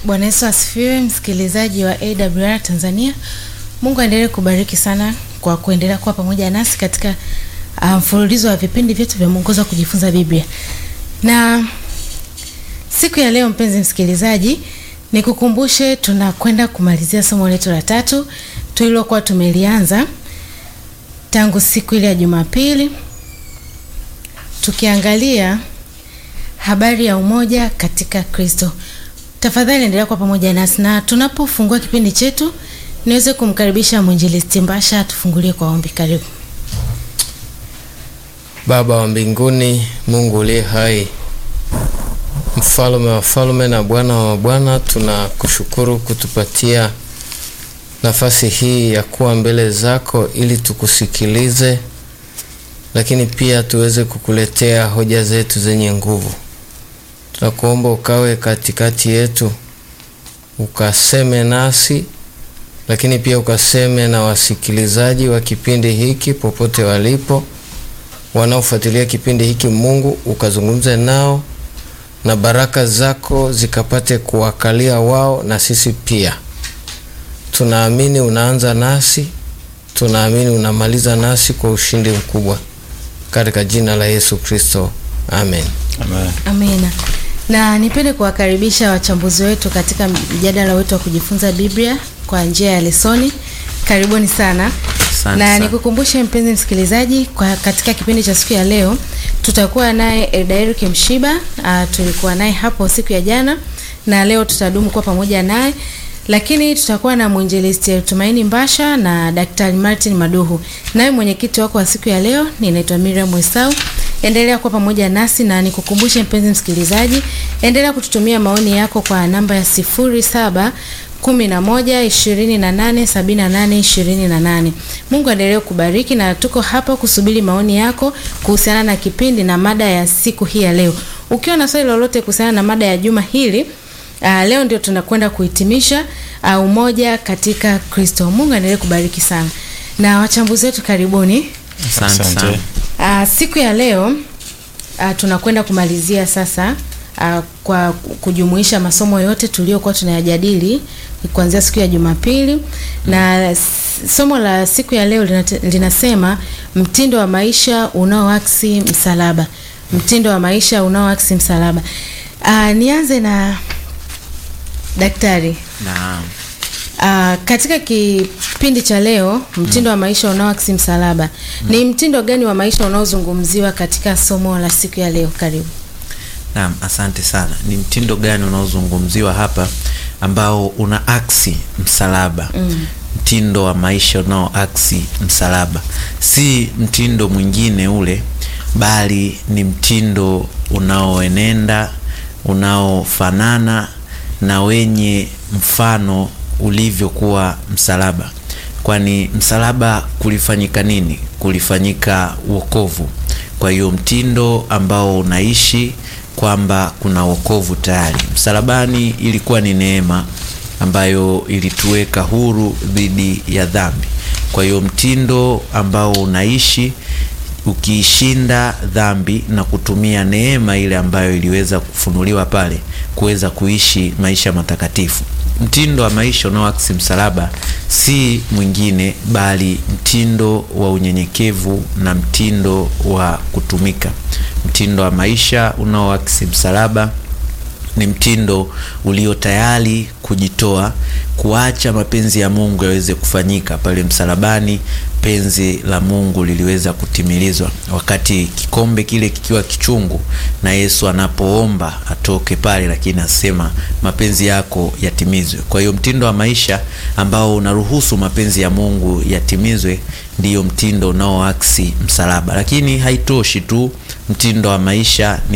Bwana Yesu asifiwe, msikilizaji wa AWR Tanzania. Mungu aendelee kubariki sana kwa kuendelea kuwa pamoja nasi katika mfululizo um, wa vipindi vyetu vya mwongozo wa kujifunza Biblia. Na siku ya leo, mpenzi msikilizaji, nikukumbushe tunakwenda kumalizia somo letu la tatu tulilokuwa tumelianza tangu siku ile ya Jumapili tukiangalia habari ya umoja katika Kristo. Tafadhali endelea kwa pamoja nasi, na tunapofungua kipindi chetu niweze kumkaribisha mwinjilisti Mbasha atufungulie kwa ombi. Karibu. Baba wa mbinguni, Mungu uliye hai, mfalme wa falme na Bwana wa mabwana, tunakushukuru kutupatia nafasi hii ya kuwa mbele zako ili tukusikilize, lakini pia tuweze kukuletea hoja zetu zenye nguvu. Tunakuomba ukawe katikati yetu, ukaseme nasi, lakini pia ukaseme na wasikilizaji wa kipindi hiki popote walipo, wanaofuatilia kipindi hiki. Mungu ukazungumze nao na baraka zako zikapate kuwakalia wao na sisi pia. Tunaamini unaanza nasi, tunaamini unamaliza nasi kwa ushindi mkubwa, katika jina la Yesu Kristo, amen. Amen. Amina. Na nipende kuwakaribisha wachambuzi wetu katika mjadala wetu wa kujifunza Biblia kwa njia ya lesoni. Karibuni sana. Asante na sana. nikukumbushe mpenzi msikilizaji, kwa katika kipindi cha siku ya leo tutakuwa naye Eldair Mshiba. Uh, tulikuwa naye hapo siku ya jana na leo tutadumu kuwa pamoja naye, lakini tutakuwa na mwinjilisti Tumaini Mbasha na Daktari Martin Maduhu. Naye mwenyekiti wako wa siku ya leo ninaitwa Miriam Wesau. Endelea kuwa pamoja nasi na nikukumbushe mpenzi msikilizaji, endelea kututumia maoni yako kwa namba ya sifuri saba kumi na moja ishirini na nane sabini na nane ishirini na nane. Mungu aendelee kubariki na tuko hapa kusubiri maoni yako kuhusiana na kipindi na mada ya siku hii ya leo. Ukiwa na swali lolote kuhusiana na mada ya juma hili Uh, leo ndio tunakwenda kuhitimisha uh, umoja katika Kristo. Mungu aendelee kubariki sana. Na wachambuzi wetu karibuni. Asante Asante. sana. Uh, siku ya leo uh, tunakwenda kumalizia sasa uh, kwa kujumuisha masomo yote tuliyokuwa tunayajadili kuanzia siku ya Jumapili na s- somo la siku ya leo linate- linasema mtindo wa maisha unaoaksi msalaba. Mtindo wa maisha unaoaksi msalaba. Uh, nianze na daktari. Naam. Uh, katika kipindi cha leo mtindo wa maisha unaoaksi msalaba ni mtindo gani wa maisha unaozungumziwa katika somo la siku ya leo? Karibu. Naam, asante sana. Ni mtindo gani unaozungumziwa hapa ambao una aksi msalaba? Mm. Mtindo wa maisha unao aksi msalaba, si mtindo mwingine ule, bali ni mtindo unaoenenda, unaofanana na wenye mfano ulivyokuwa msalaba. Kwani msalaba kulifanyika nini? Kulifanyika wokovu. Kwa hiyo mtindo ambao unaishi kwamba kuna wokovu tayari. Msalabani ilikuwa ni neema ambayo ilituweka huru dhidi ya dhambi. Kwa hiyo mtindo ambao unaishi ukiishinda dhambi na kutumia neema ile ambayo iliweza kufunuliwa pale kuweza kuishi maisha matakatifu. Mtindo wa maisha unaoaksi msalaba si mwingine bali mtindo wa unyenyekevu na mtindo wa kutumika. Mtindo wa maisha unaoaksi msalaba ni mtindo ulio tayari kujitoa, kuacha mapenzi ya Mungu yaweze kufanyika pale msalabani. Penzi la Mungu liliweza kutimilizwa wakati kikombe kile kikiwa kichungu, na Yesu anapoomba atoke pale, lakini asema mapenzi yako yatimizwe. Kwa hiyo mtindo wa maisha ambao unaruhusu mapenzi ya Mungu yatimizwe ndiyo mtindo unaoaksi msalaba. Lakini haitoshi tu mtindo wa maisha ni